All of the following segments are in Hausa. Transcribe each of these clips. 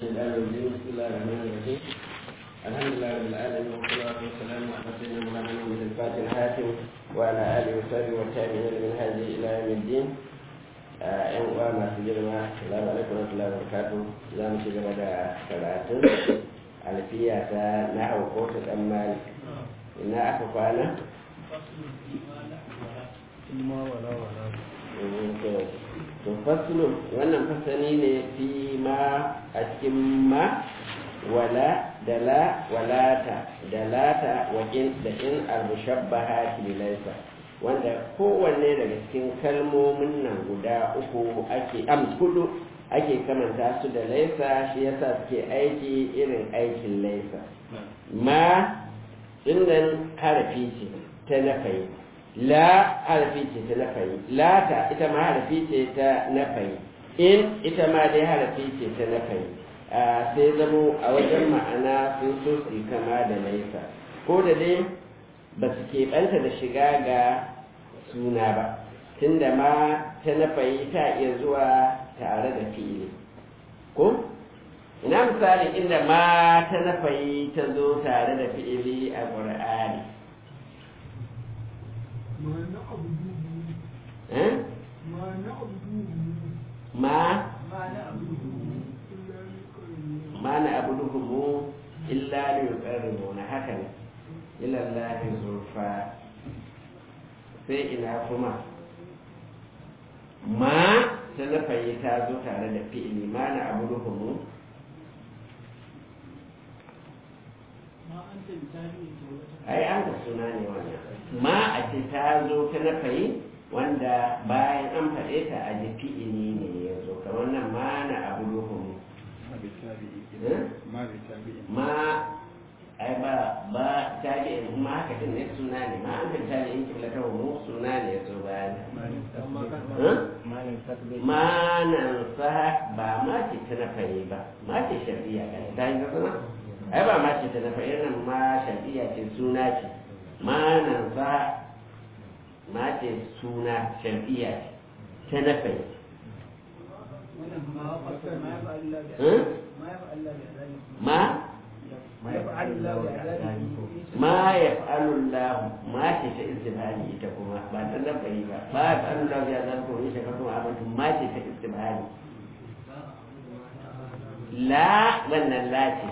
الشيطان الرجيم بسم الله الرحمن الرحيم الحمد لله رب العالمين والصلاة والسلام على سيدنا مولانا محمد الفاتح الحاتم وعلى آله وصحبه والتابعين من هذه إلى يوم الدين ‘yan uwa masu girma salamu alaikum wa rahmatullahi wa barakatuh za mu ci gaba da karatun alfiya ta na hauko ta dan mali ina aka kwana to faslun wannan fasani ne fi ma a cikin ma wala da la walata da lata wa in da in al-mushabbaha laysa wanda kowanne daga cikin kalmomin nan guda uku ake am hudu ake kamanta su da laisa shi yasa suke aiki irin aikin laisa ma dinnan harafi ce ta nafayi la harafi ce ta nafayi lata ita ma harafi ce ta nafayi in ita ma dai harafi ce ta nafayi sai zamo a wajen ma'ana sun so su kama da laisa ko da dai ba su keɓanta da shiga ga suna ba tunda ma ta nafayi ta iya zuwa tare da fi'ili ko ina misali inda ma ta nafayi ta zo tare da fi'ili a ƙur'ani ma ma na abuduhumu illa liyuqarribuna haka ne ila Allah zurfa sai ina kuma ma ta nafayi ta zo tare da fi'ili ma na abu ruhumu ai an ga suna ne wannan ma a ce ta zo ta nafayi wanda bayan an faɗe ta a ji fi'ili ne ya zo kamar nan ma na abu ruhumu ma ai ba ba tabi'in kuma haka din ne suna ne ma an kan tabi'in kiblata mu suna ne so bayan manan sa ba ma ce ta na fare ba ma ce shari'a ga ta yi zama ai ba ma ce ta na fare nan ma shari'a ce suna ce manan sa ma ce suna shari'a ce ta na fare ma ma ya fa'alullahu ma ce ta istibhali ita kuma ba ta labari ba ma ya fa'alullahu ya zan kuma shi kuma abin ma ce ta istibhali la wannan la ce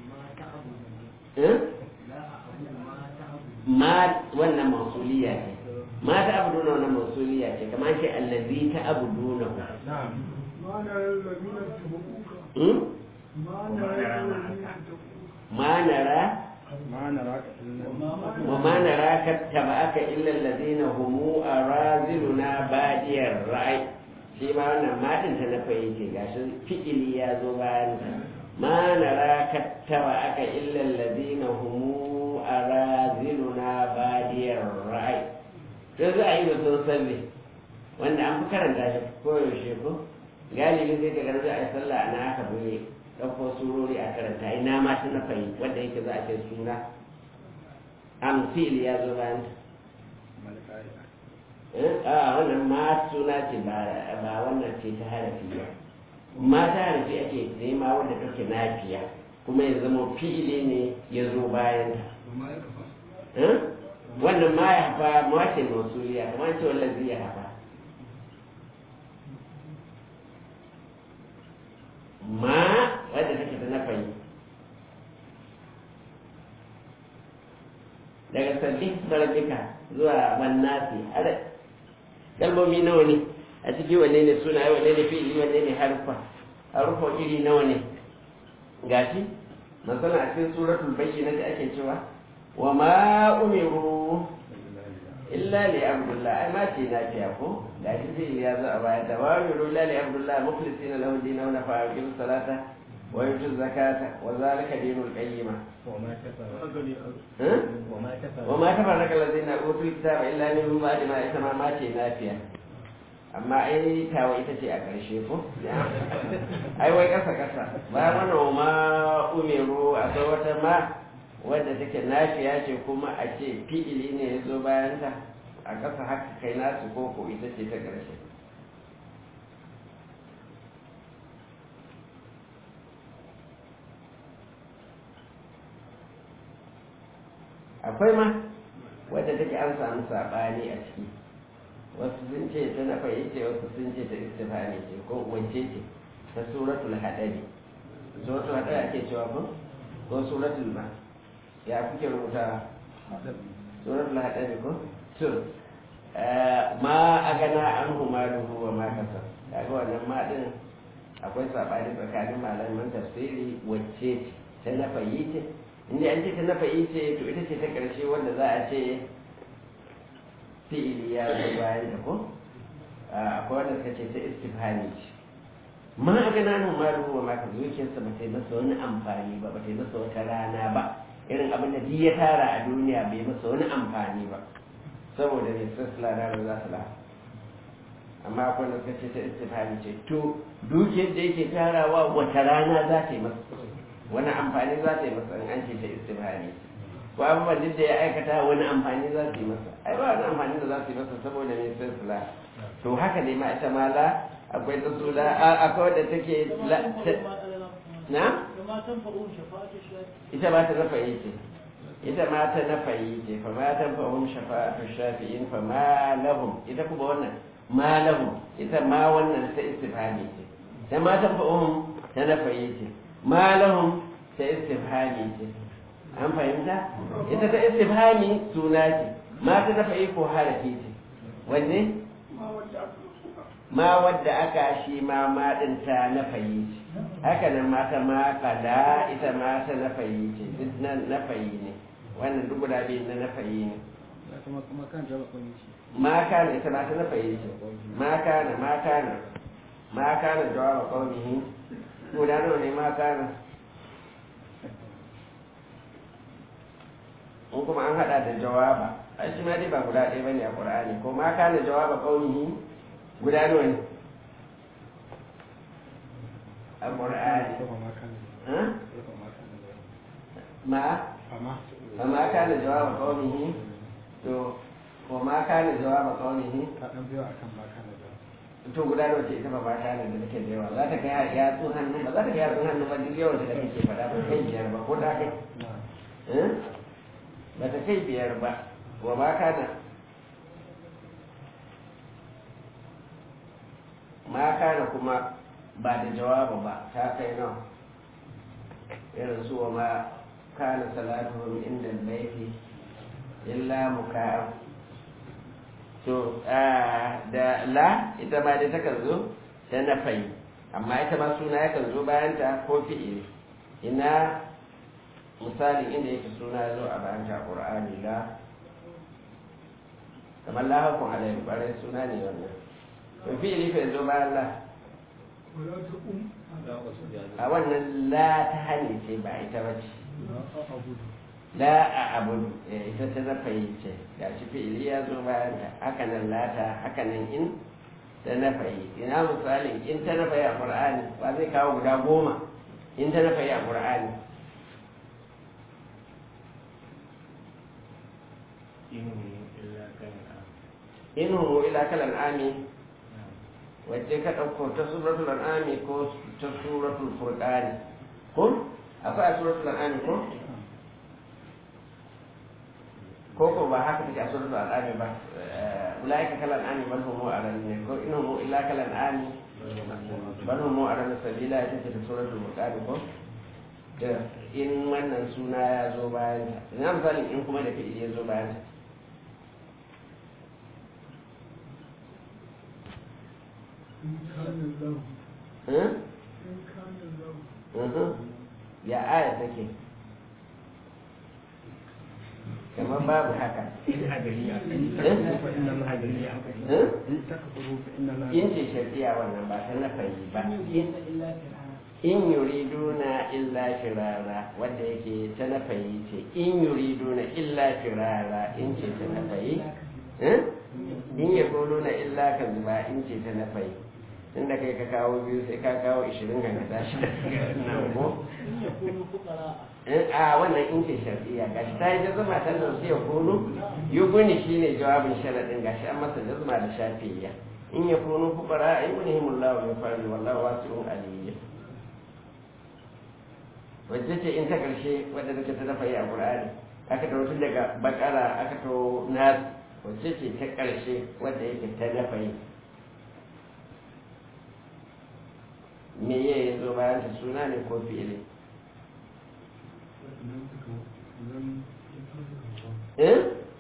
ma wannan mausuliya ce ma ta abu duna wannan mausuliya ce kamar ce allazi ta abu duna ما نرى وما نراك اتبعك إلا الذين هم أرازلنا بادي الرأي shi ma wannan matin ta na fahimci ga shi fi'ili ya zo bayan ma nara kattaba aka illal ladina humu araziluna badiyar ra'ai to za a yi da sun salli wanda an fi karanta shi koyaushe ko galibi sai ka ga za a yi sallah ana aka buye ɗauko surori a karanta ina ma ta na fahimci wanda yake za a ce suna amfil ya zo bayan a wannan ma suna ce ba wannan ce ta harafi ba ma ta harafi ake nema wanda take nafiya kuma ya zama fi'ili ne ya zo bayan ta wannan ma ya hafa ma ce mausuliya kamar ce wallazi ya hafa ma wadda take ta nafayi daga sabbin sarabika zuwa mannasi ada kalmomi nawa ne a ciki wanne ne suna wanne ne fi'ili wanne ne harfa harfa iri nawa ne gashi masana a cikin suratul bayyina da ake cewa wa ma umiru illa li abdullah ai ma ce na fiya ko da shi zai ya zo a baya da wa umiru illa li abdullah mukhlisin lahu dinu na fa yuqimu salata wa yutu zakata wa zalika dinul qayyima wa ma tafarraka allazina utul kitaba illa min ba'di ma isma ma ce na fiya amma ai tawa ita ce a ƙarshe ko ai wai kasa kasa ba mana ma umiru akwai wata ma wadda take nafiya ce kuma a ce fi'ili ne ya zo bayan ta a ƙasa haka kai nasu koko ita ce ta ƙarshe akwai ma wadda take an samu saɓani a ciki wasu sun ce ta na ce wasu sun ce ta istifani ce ko wance ce ta suratul haɗari suratul haɗari ake cewa ko ko suratul ma ya kuke rubuta suratul haɗari ko sur ma a gana an humaruhu wa ma kasa kaga wannan ma din akwai saɓani tsakanin malaman tafsiri wacce ce ta na ce inda an ce ta na ce to ita ce ta ƙarshe wanda za a ce fi'ili ya zo bayan ta ko akwai wanda suka ce ta istifhani ce ma a gana nan ma ruwa ma ka zuciyarsa ba ta yi masa wani amfani ba ba ta yi masa wata rana ba irin abin da ya tara a duniya bai masa wani amfani ba saboda ne sassala ranar za su lafa amma akwai wanda suka ce ta istifhani ce to dukiyar da yake tarawa wata rana za ta yi masa wani amfani za ta yi masa in an ce ta istifhani ce ko abubuwan duk da ya aikata wani amfani za su yi masa ai ba wani amfani da za su yi masa saboda ne sai su la to haka ne ma ita ma la akwai ta su la akwai wadda take la na ita ba ta nafa yi ce ita ma ta nafa yi ce fa ma ta fahim shafa'atu shafi'in fa ma lahum ita kuma wannan ma lahum ita ma wannan ta istifhami ce ta ma ta fahim ta nafa yi ce ma lahum ta istifhami ce an fahimta ita ta istifhami suna ce ma ta dafa iko harafi ce wanne ma wadda aka shi ma ma din ta na fayi ce haka nan mata ma kada ita ma ta na fayi ce duk nan na fayi ne wannan duk guda biyu na na fayi ne ma kana ita ma ta na fayi ce ma kana ma kana ma kana jawaba qaumihi guda nawa ne ma kana in kuma an hada da jawaba ai shi ma dai ba guda ɗaya bane a qur'ani ko ma kana jawaba qaumihi guda nawa ne a qur'ani ma ma kana jawaba qaumihi to ko ma kana jawaba qaumihi to guda nawa ce ita ba ma kana da take da yawa za ta kai ya tsun hannu ba za ta kai ya tsun hannu ba duk yawan da kake faɗa ba kai biyar ba ko ta kai ba ta kai biyar ba wa ma kana ma kana kuma ba da jawaba ba ta kai nawa irin su wa ma kana salatuhum inda laifi illa muka'a to da la ita ma dai takan zo ta nafai amma ita ma suna yakan zo bayan ta ko fi'ili ina misalin inda yake suna ya zo a bayan ta ƙur'ani la kamar la hakun alayhi ƙwarai suna ne wannan to fi'ili fa zo bayan la a wannan la ta hane ce ba ita ba ce la a abudu ita ta zafa yi ce ga shi fi'ili ya zo bayan ta hakanan lata hakanan in ta nafa yi ina misalin in ta nafa yi a ƙur'ani ba zai kawo guda goma in ta nafa yi a ƙur'ani in hu ila kalan ami wacce ka ɗauko ta suratul an'ami ko ta suratul furqani ko akwai a suratul an'ami ko ko ko ba haka take a suratul an'ami ba ulaika kalan an'ami bal hum mu'aran ne ko in hum illa kalan an'ami bal hum mu'aran sabila ita ce ta suratul furqani ko da in wannan suna ya zo bayan ta ina misalin in kuma da fi'ili ya zo bayan ta ya aya take kamar babu haka in ce shafiya wannan ba ta nafayi ba in yuriduna illa firara wanda yake ta nafayi ce in yuriduna illa firara in ce ta nafayi in ya na illa ka zuba in ce ta nafayi inda kai ka kawo biyu sai ka kawo ishirin ga tashi da nan ko a wannan in ce shar'iyya gashi ta yi jazuma ta nan sai ya kunu yuguni shine jawabin sharadin gashi an masa jazuma da shafiyya in ya kunu fuqara ay yunihimullahu min fadli wallahu wasi'un aliyya wacce ce in ta karshe wadda take ta dafa yi a qur'ani aka tawo tun daga bakara aka tawo nas wacce ce ta ƙarshe wadda yake ta nafayi me ya yi zo bayan ta suna ne ko fi'ili eh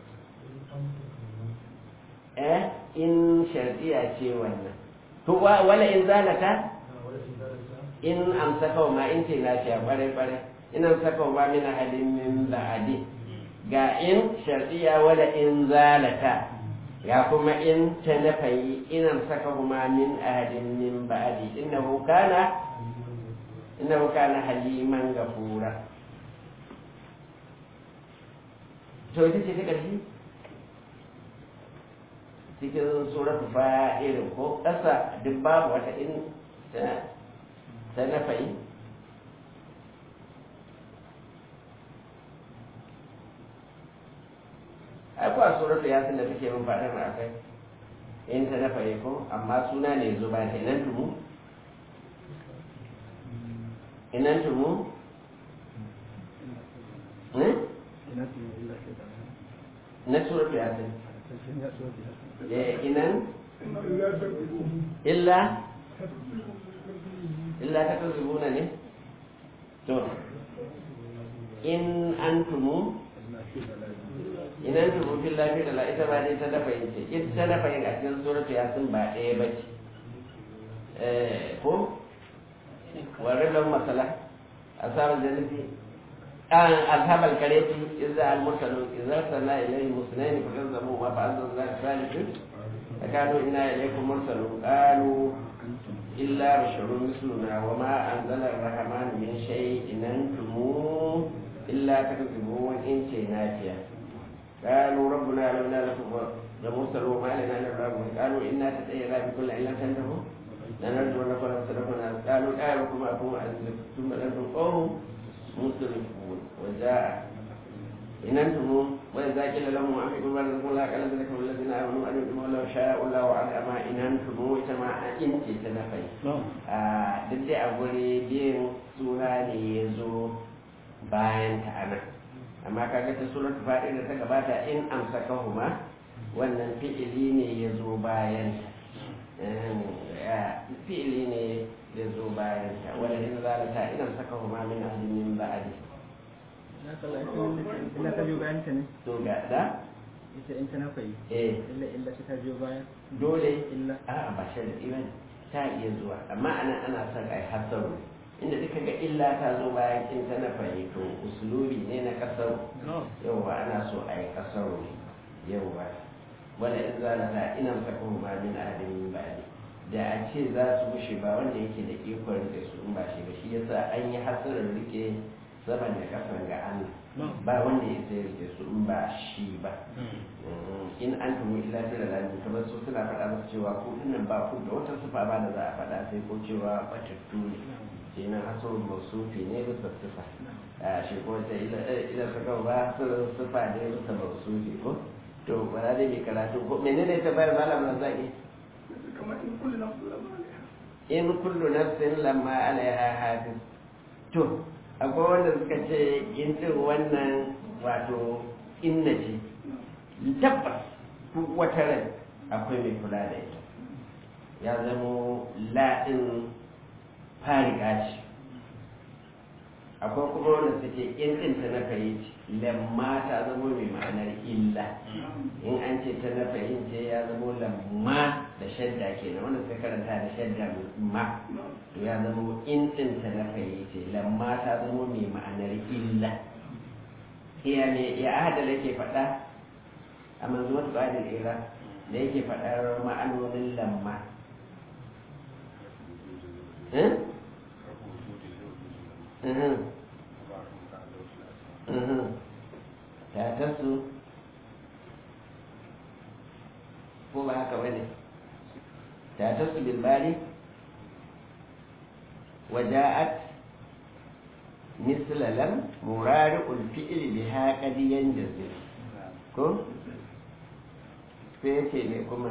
eh in shardiya ce wannan to wala in zalata in amsaka wa ma in ce na ce bare bare in amsaka wa ma min ahadin min ba'di ga in shardiya wala in zalata ya kuma in ta nafayi in amsaka wa ma min ahadin min ba'di innahu kana innahu kana haliman gafura to ita ce ta ƙarshe cikin suratu fa'irin ko ƙasa duk babu wata in ta nafa'i ai kuwa suratu ya da take min faɗin a kai in ta nafa'i ko amma suna ne zo ba ta inan tumu inan tumu na suratu ya inan illa illa ta kazubuna ne to in antumu in antumu fil lafi da ita ba dai ta dafa yin ce ita ta dafa yin a cikin suratu yasin ba ɗaya ba ce ko warin lau masala asabar jannati أصحاب الكرية إذا المرسلون إذا أرسلنا إليهم اثنين فكذبوا ما فأنزلنا الثالث فكانوا إنا إليكم مرسلون قالوا إلا بشر مثلنا وما أنزل الرحمن من شيء إن أنتم إلا تكذبون إن شيناتيا قالوا ربنا لولا لكم لمرسلون وما لنا إلا الرحمن قالوا إنا تتأيرا بكل علة تنتهوا لنرجو أن نكون صدقنا قالوا آيكم أكم أنزل ثم أنتم قوم مسرفون وجاء إن أنتم وإذا قيل لهم أنفقوا ما رزقكم الله قال ذلكم الذين آمنوا أن يؤمنوا لو شاء الله على ما إن أنتم كما أنت تنفي duk da a guri biyan sura ne ya zo bayan ta ana amma kaga ta suratul faɗi da ta gabata in amsaka huma wannan fi'ili ne ya zo bayan ta fi'ili ne ya zo bayan ta wanda in zalata ina saka huma min alimin ba'adi illa ta biyo bayan ta ne to ga da ita in ta nafa yi eh illa illa ta biyo bayan dole illa a ba sharadi bane ta iya zuwa amma anan ana son ai hasaru inda duka ga illa ta zo bayan in ta na to usulubi ne na kasar yauwa ana so ai kasaru ne yauwa wala in zalata ina saka huma min alimin ba'adi da a ce za su bushe ba wanda yake da ikon rike su in ba shi ba shi yasa an yi hasarar rike saman da kasan ga Allah ba wanda ya sai rike su in ba shi ba in an tumu illa sai da lalata kamar su suna faɗa musu cewa ko dinnan ba ku da wata sufa ba da za a faɗa sai ko cewa batattu ne kenan hasarar mausufi ne bisa sufa a shi ko ta ila saka ba hasarar sufa ne bisa mausufi ko to ba za dai mai karatu ko menene ta bayar malam na zaki in kullu nafsin lamma alaiha hafiz to akwai wanda suka ce in din wannan wato inna ce tabbas duk wata rai akwai mai kula da ita ya zamo la'in fariga ce akwai kuma wanda suke in din ta na fahimci lamma ta zamo mai ma'anar illa in an ce ta na fahimce ya zamo lamma da shadda kenan wanda suka karanta da shadda ma to ya zamo in din ta na fahimce lamma ta zamo mai ma'anar illa iya ne ya ahada da yake faɗa a manzuwar tsarin ira da yake faɗar ma'anonin lamma ta tasu ko ba haka bane ta tasu bilbari waja'at misla lam murari'ul fi'li biha qad yanjazir ko sai ce ne kuma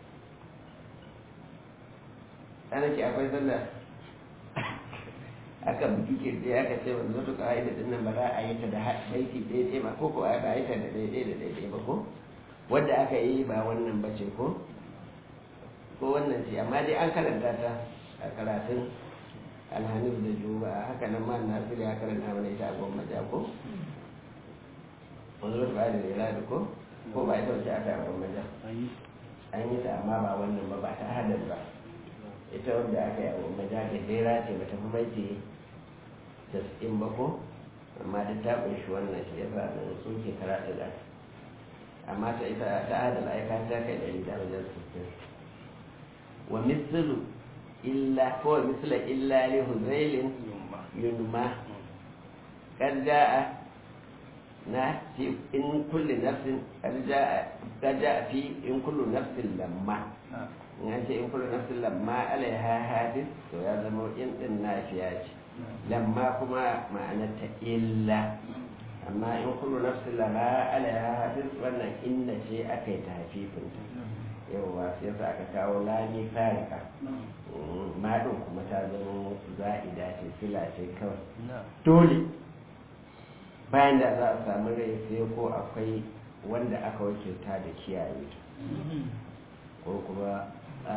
ana ce akwai sallah a aka buki kirje aka ce wanzu to ka'ida din nan ba za a yi ta da baiti daidai ba ko ko a ba yi ta da daidai da daidai ba ko wadda aka yi ba wannan ba ce ko ko wannan ce amma dai an karanta ta a karatun alhamis da juba haka nan ma na fi ya karanta mana ita a goma ja ko wanzu to ka'ida da ya ko ko ba ita wace aka yi a goma ja an yi ta amma ba wannan ba ba ta hadar ba ita wanda aka yi abu majaga dera ce ba ta fi baiti tas'in ba ko amma duk ta kunshi wannan shi yasa nan suke karatu da amma ta ita ta adala aika ta kai da da wajen sittin wa mislu illa ko misla illa li huzailin yunma kad jaa na fi in kulli nafsin kad jaa kad jaa fi in kullu nafsin lamma in ce in kullu nafsin lamma alaiha hadis to ya zama in din nafiya ce lamma kuma ma'anar ta illa amma in kullu nafsin lamma alaiha hadis wannan inna ce aka yi tafifin ta yawwa sai yasa aka kawo lami farika maɗin kuma ta zama za'ida ce fila ce kawai dole bayan da za a samu rai sai ko akwai wanda aka wakilta da kiyaye ta ko kuma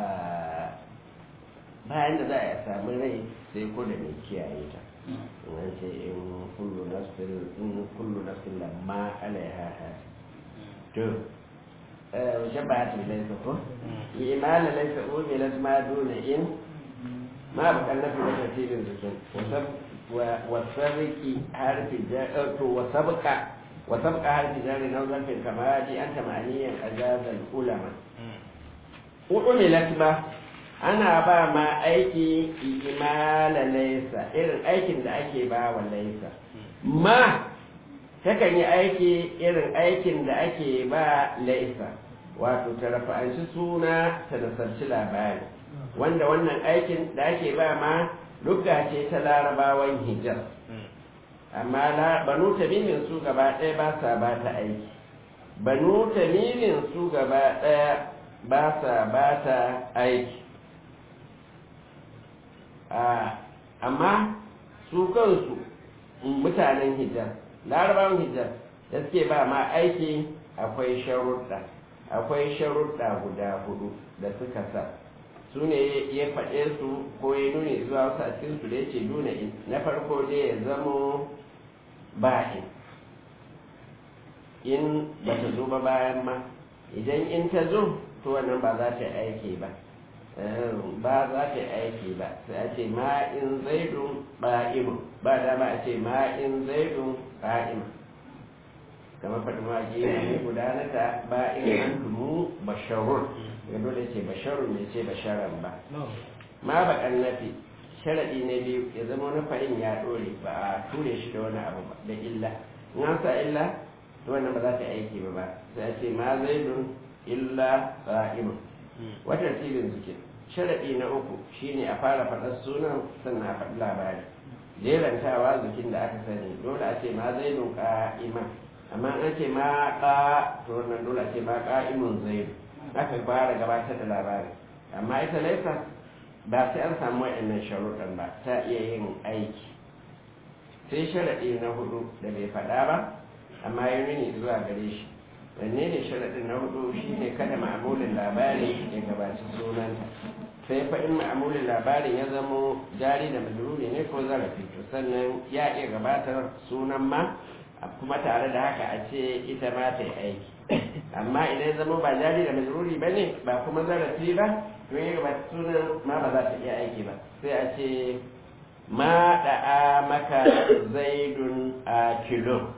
bayan da za a samu rai sai ko da mai kiyaye ta in ce in kullu nafsin in kullu nafsin lamma alaiha hasi to shabahat laysa ko imal laysa umilat ma duna in ma bakan nafi da tafsirin zikin wa sabqi harfi to wa sabqa wa sabqa harfi jari nawzan fil kamali anta ma'aniyan ajazal ulama umilat ba ana ba ma aiki imala laisa irin aikin da ake ba wa laisa ma takan yi aiki irin aikin da ake ba laisa wato ta rafa'anci suna ta nasarci labari wanda wannan aikin da ake ba ma lugga ce ta larabawan hijar amma banu tamimin su gaba ɗaya ba sa ba ta aiki banu tamimin su gaba ɗaya ba sa ba ta aiki amma su kansu mutanen hijar larabawan hijar da suke ba ma aiki akwai sharuɗa akwai sharuɗa guda hudu da suka sa su ne ya faɗe su ko ya nuni zuwa wasu a cikin su da ya ce nuna na farko dai ya zamo ba'in in ba ta zo ba bayan ma idan in ta zo to wannan ba za ta yi aiki ba ba za ta yi aiki ba sai a ce ma in zaidun ba'imu ba dama a ce ma in zaidun ba'ima kamar faɗi ma ke ne gudanata ba in an tumu basharun ya dole ce basharun ne ce basharan ba ma ba nafi sharaɗi na biyu ya zama wani fa'in ya ɗore ba a ture shi da wani abu ba da illa in an sa illa to wannan ba za ta aiki ba ba sai a ce ma zaidun illa ba'imu wata tilin zikin sharaɗi na uku shine a fara faɗar sunan sannan a faɗi labari jerantawa zikin da aka sani dole a ce ma zaidun ƙa'iman amma an ce ma ƙa to wannan dole a ce ma ƙa'imun zaidu aka fara gabatar da labari amma ita laisa ba sai an samu wa'annan sharuɗan ba ta iya yin aiki sai sharaɗi na hudu da bai faɗa ba amma ya nuni zuwa gare shi wanne ne sharaɗin na hudu shine kada ma'amulin labari ya gabaci sunanta sai fa in ma'amulin labarin ya zamo jari da majruri ne ko zarafi to sannan ya iya gabatar sunan ma kuma tare da haka a ce ita ma ta yi aiki amma idan ya zama ba jari da majruri ba ne ba kuma zarafi ba to ya gabata sunan ma ba za ta iya aiki ba sai a ce ma da'a maka zaidun a kilo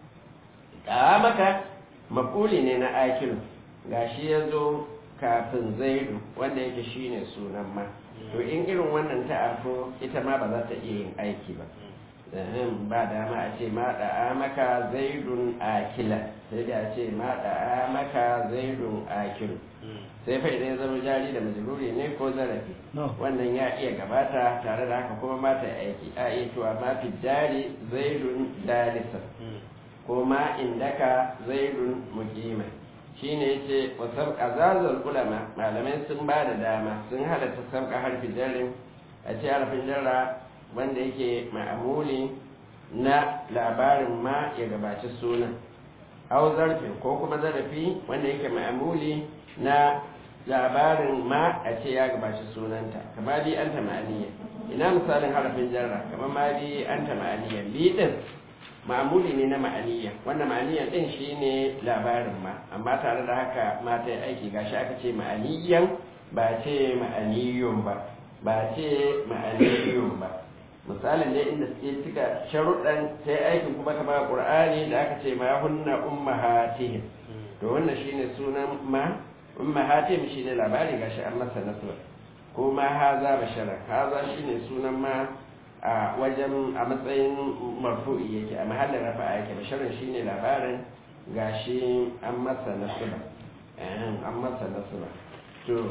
da'a maka makuli ne na akilu gashi ya zo kafin zaidu wanda yake shine sunan ma to in irin wannan ta arfo ita ma ba za ta iya yin aiki ba ba dama a ce ma da'a maka zaidun akila sai da a ce ma da'a maka zaidun akilu sai fa idan ya zama jari da majruri ne ko zarafi wannan ya iya gabata tare da haka kuma mata aiki a iya cewa ma fi jari zaidun dalisa ko ma indaka zaidun muqima shine yace wasab azazul ulama malamai sun ba da dama sun halatta sabka harfi jarin a ce harfin jarra wanda yake ma'amuli na labarin ma ya gabaci sunan au zarfin ko kuma zarafi wanda yake ma'amuli na labarin ma a ce ya gabaci sunanta kama bi anta ma'aniya ina misalin harafin jarra kama ma bi anta ma'aniya bi din ma'amuli ne na ma'aniya wanda ma'aniya din shine labarin ma amma tare da haka ma ta yi aiki gashi aka ce ma'aniyan ba ce ma'aniyun ba ba ce ma'aniyun ba misalin dai inda suke cika sharuɗan ta yi aikin kuma kama ƙur'ani da aka ce ma hunna ummahatihim to wannan shine sunan ma ummahatihim shine labari gashi an masa nasra ko ma haza bashara haza shine sunan ma a wajen a matsayin marfu'i yake a mahallin rafa yake basharan shine labarin gashi an masa nasra an masa nasra to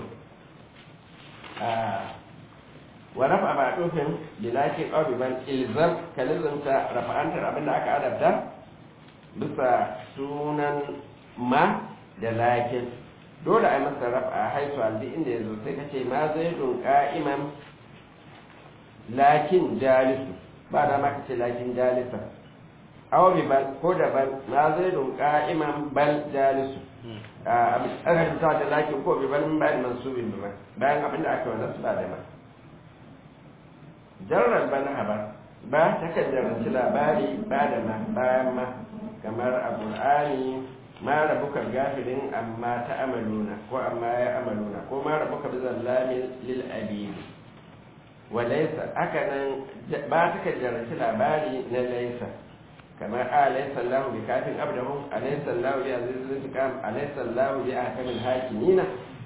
wa rafa ba dufin bilakin ban ilzam kalizamta rafa'antar abinda aka adabta bisa sunan ma da lakin dole a masa rafa a haitu aldi inda ya zo sai ka ce ma zai dun ka'iman lakin jalisu ba da ma ka ce lakin jalisa awa bi bal ko da bal ma zai dun ka'iman bal jalisu a aka ta da lakin ko bi bal min bayan mansubin bi bayan abinda aka wannan su ba da ma jarrar bana habar ba ta kan jaranci labari ba da ma bayan ma kamar a ƙur'ani ma rabuka gafirin amma ta amaluna ko amma ya amaluna ko ma rabuka bi zallamin lil abidi wa laysa haka nan ba ta kan jaranci labari na laysa kamar a laysa Allahu bi kafin abdahu alaysa Allahu bi azizil intiqam alaysa Allahu bi ahkamil hakimina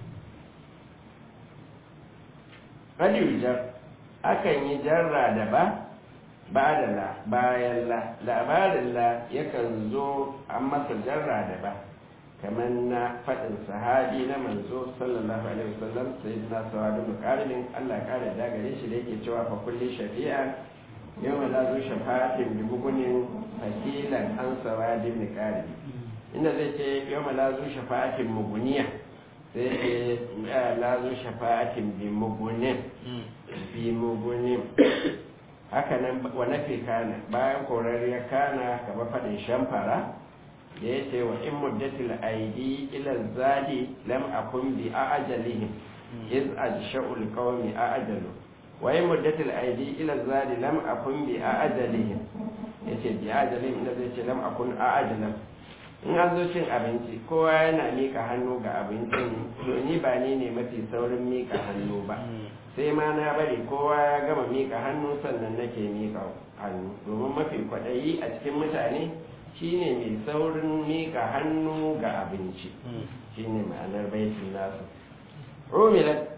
qad yujar akan yi jarra da ba ba da la bayan la labarin la yakan zo an masa jarra da ba kamar na faɗin sahabi na manzo sallallahu alaihi wasallam sai na sawadu muqarrin Allah ya kare da gare shi da yake cewa fa kulli shafi'a yawma la zu shafa'atin bi bugunin fakilan an sawadin muqarrin inda zai ce yawma la zu shafa'atin muguniya sai ce la zu shafa'atin bi mugunin bi mugunin haka nan wa nafi kana bayan korariya kana kamar faɗin shamfara da ya ce wa in muddatil aidi ila zadi lam akun bi ajalihim iz ajsha'ul qawmi ajalu wa in muddatil aidi ila zadi lam akun bi ajalihim yace bi ajalihim inda zai ce lam akun ajalam in an zo cin abinci kowa yana mika hannu ga abincin to ni ba ni ne mafi saurin mika hannu ba sai ma na bari kowa ya gama mika hannu sannan nake mika hannu domin mafi kwaɗayi a cikin mutane shine mai saurin mika hannu ga abinci shine ma'anar baitin nasu rumilat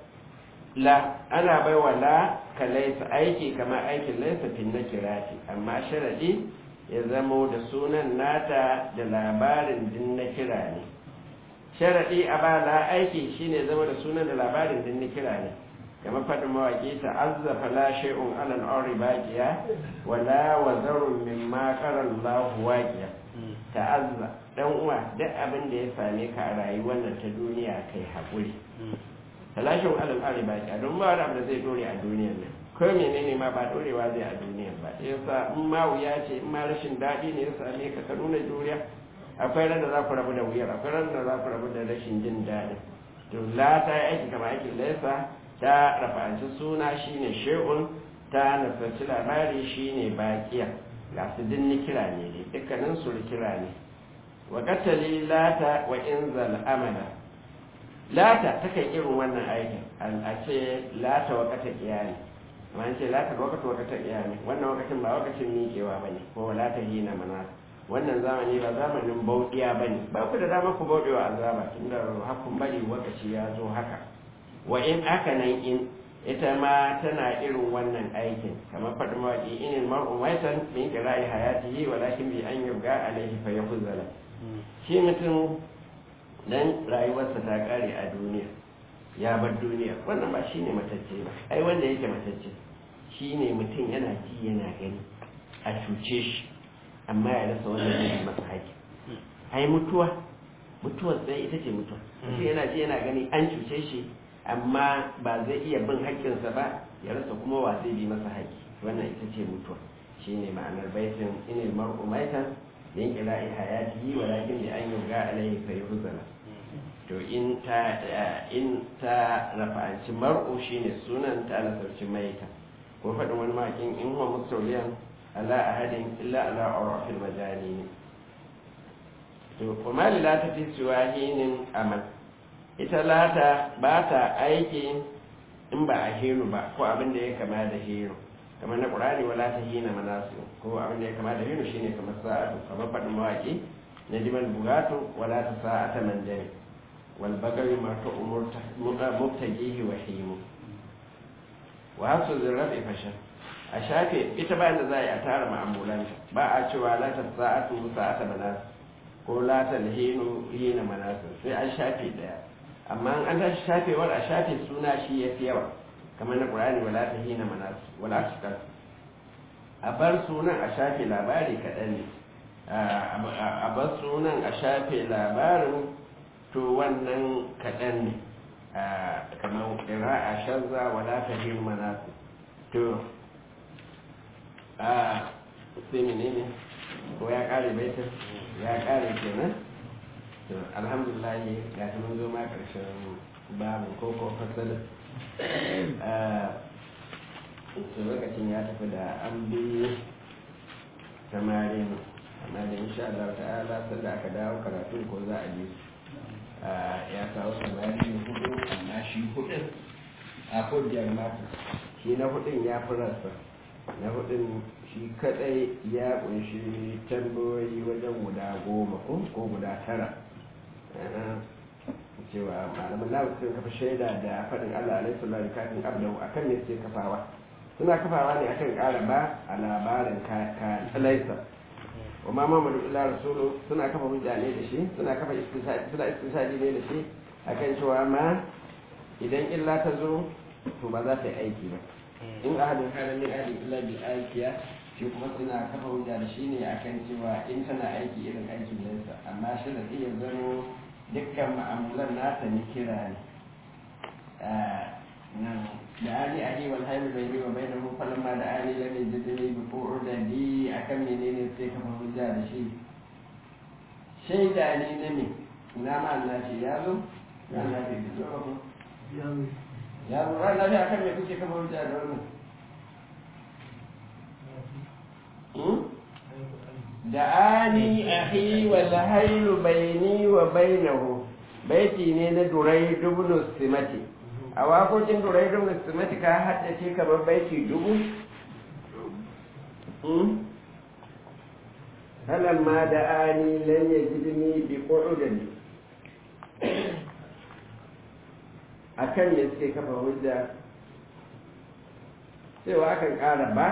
la ana bai wa la ka laisa aiki kamar aikin laisa fin na kirati amma sharadi ya zamo da sunan nata da labarin din na kira ne sharadi a ba la aiki shine zama da sunan da labarin din na kira ne kama faɗin mawaƙi ta azzafa la shay'un ala al-ardi baqiya wa la wazarun mimma qara Allah waqiya ta'azza dan uwa duk abin da ya same ka a rayuwar nan ta duniya kai haƙuri talashin alal ardi baqiya don ba wani abu da zai dore a duniyar nan ko menene ma ba dorewa zai a duniyar ba yasa in ma wuya ce in ma rashin daɗi ne ya same ka ka nuna juriya akwai ran da za ku rabu da wuyar akwai ran da za ku rabu da rashin jin daɗin to la ta yi aiki kamar aikin laisa ta rafanci suna shine shehun ta nasarci labari shine bakiya ga su dinni kira ne dai dukkanin su kira ne wa katali lata wa inzal amala lata takan irin wannan aikin a ce lata wa kata iyali amma an ce lata wa kata wa kata iyali wannan wakacin ba wakacin miƙewa bane ko lata hina mana wannan zamani ba zamanin bauɗiya bane ba ku da dama ku bauɗewa azaba tunda hakun bari wakaci ya zo haka wa in aka nan in ita ma tana irin wannan aikin kamar faɗin mawaƙi inin mar'un waitan min qira'i hayatihi walakin bi an yubga alaihi fa yahzala shi mutum dan rayuwarsa ta kare a duniya ya bar duniya wannan ba shine matacce ba ai wanda yake matacce shine mutum yana ji yana gani a cuce shi amma ya rasa wanda zai masa haƙi ai mutuwa mutuwar sai ita ce mutuwa mutum yana ji yana gani an cuce shi amma ba zai iya bin haƙƙinsa ba ya rasa kuma wa zai bi masa haƙƙi wannan ita ce mutuwa shine ma'anar baitin inil mar'u maitan min ila'i hayatihi walakin bi an yuga alaihi fa yuhzala to in ta in ta rafa'anci mar'u shine sunan ta alasarci maita ko faɗin wani makin in huwa mustawliyan ala ahadin illa ala urafil majani to kuma lilata fi siwahinin amal ita lata ba ta aiki in ba a hiru ba ko abin da ya kama da hiru kamar na ƙurani wala ta hina manasu ko abin da ya kama da hiru shine kamar sa'atu kamar faɗin mawaƙi na jimal bugatu wala ta sa'ata manjani wal bagari ma ta umurta mubtajihi wa himu wa hasu zirrafi fashan a shafe ita bayan da za a yi a tara ma'amulanta ba a cewa la ta sa'atu sa'ata manasu ko la ta hinu hina manasu sai an shafe daya amma an tashi shafewar a shafe suna shi ya fi yawa kamar na ƙurani wala ta hina manasu wala ta a bar sunan a shafe labari kaɗan ne a bar sunan a shafe labarin to wannan kaɗan ne kamar ƙira a shazza wala ta hina manasu to a sai menene ko ya ƙare baitin ya ƙare kenan to alhamdulillah ga ta mun zo ma karshen babu ko ko fasalin to lokacin ya tafi da an bi samarin amma da insha Allah ta'ala sanda aka dawo karatu ko za a ji ya kawo samarin hudu amma shi hudun a kodiyar mata shi na hudun ya fi rasa na hudun shi kadai ya kunshi tambayoyi wajen guda goma ko guda tara cewa malaman lawu sun kafa shaida da faɗin Allah alaihi sallallahu kafin abdahu akan ne suke kafawa suna kafawa ne akan ƙara ba a labarin ka laisa wa ma mamadu illa rasulu suna kafa hujja ne da shi suna kafa suna istisadi ne da shi akan cewa ma idan illa ta zo to ba za ta yi aiki ba in ahadin kana min ahadin illa bil aikiya shi kuma suna kafa hujja da shi ne akan cewa in tana aiki irin aikin nesa amma shi da iya zano dukkan ma'amulan nata ni kira ne da ani ali wal hayl bayni wa bainahu falamma da ani lam yajidni bi qu'udadi akan menene sai kafa hujja da shi shaida ne na me ina ma Allah shi ya zo ya Allah bai zo ba ko ya zo ran da akan me kuke kafa hujja da wannan da'ani ahi wal haylu baini wa bainahu baiti ne na durai dubnu simati a wakokin durai dubnu simati ka haddace kamar baiti dubu falamma da'ani lan yajidni bi qu'udani akan me suke kafa hujja cewa akan ƙara ba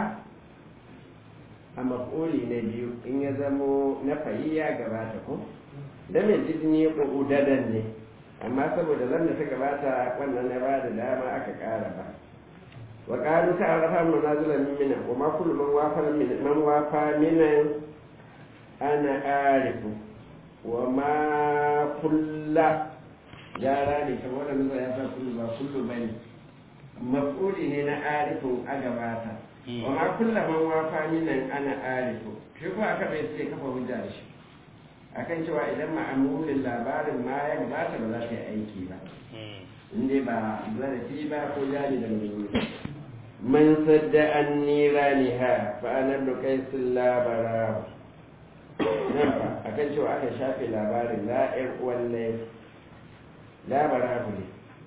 a maf'uli na biyu in ya zamo na fayi ya gabata ko da mai jidni ƙudadan ne amma saboda zan da ta gabata wannan na ba da dama aka ƙara ba wa ƙaru ta arafa manazila min mina wa ma kullu man wafa man wafa minan ana arifu wa ma kulla yara ne kamar da nuna ya sa kullu ba kullu bane maf'uli ne na arifin a gabata wa ma kulla man wafa minan ana arifu shi ko aka bai sai kafa hujja da shi akan cewa idan ma'amulin labarin ma ya gabata ba za ta yi aiki ba inda ba zarafi ba ko jari da mai man sadda an nira ni ha fa anar da kai sun labara nan ba akan cewa aka shafe labarin la'ir walle labara ne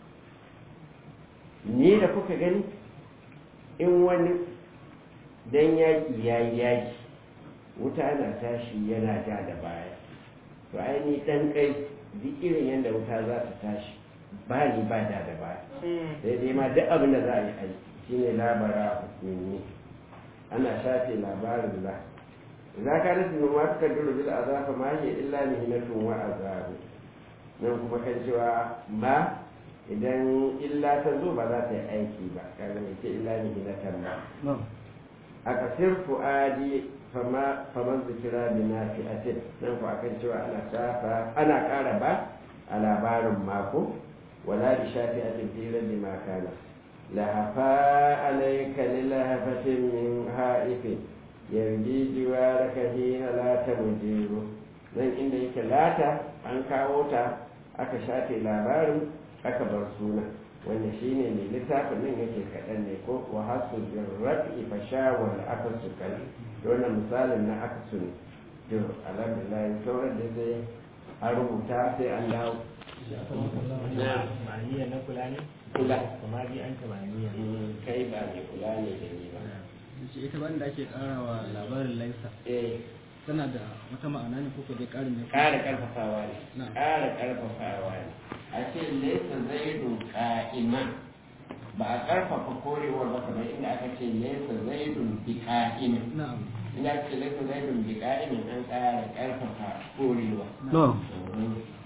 ni da kuka gani in wani dan yaki ya yi yaki wuta na tashi yana ja da baya to aini dan kai duk irin yadda wuta za ta tashi ba ni ba da da baya sai dai ma duk abin da za a yi aiki shine labara hukumi ana shafe labarin la za ka nasu min ma suka duru bil azafa ma hiya illa mihnatun wa azabu nan kuma kan cewa ma idan illa ta zo ba za ta yi aiki ba kaga mai ce illa mihnatan ba a kasir fu'adi faman zikira bi nafi'atin nan ku akan cewa ana shafa ana ƙara ba a labarin mako wala bi shafi'atin fi rabbi ma kana لهفا عليك للهفة من هائف يرجي جوارك حين لا تمجير nan inda yake lata an kawo ta aka shafe labarin aka bar suna wanda shine mai littafin nan yake kaɗan ne ko wa hasu birrafi fasha wal aka su kan wannan misalin na aka su ne to alhamdulillah sauran da zai an rubuta sai an dawo na ma'aniya na kula ne kula kuma bi an ta ma'aniya kai ba mai kula ne da ni ba ce ita wanda ake karawa labarin laisa eh tana da wata ma'ana ne kuka dai karin ne ƙara ƙarfafawa ne Na'am. ƙara ƙarfafawa ne a ce laisa zaidu ƙa'ima ba a ƙarfafa korewar ba kamar inda aka ce laisa zaidun bi ƙa'imin na'am inda aka ce laisa zaidun bi ƙa'imin an ƙara ƙarfafa korewa no Mhm.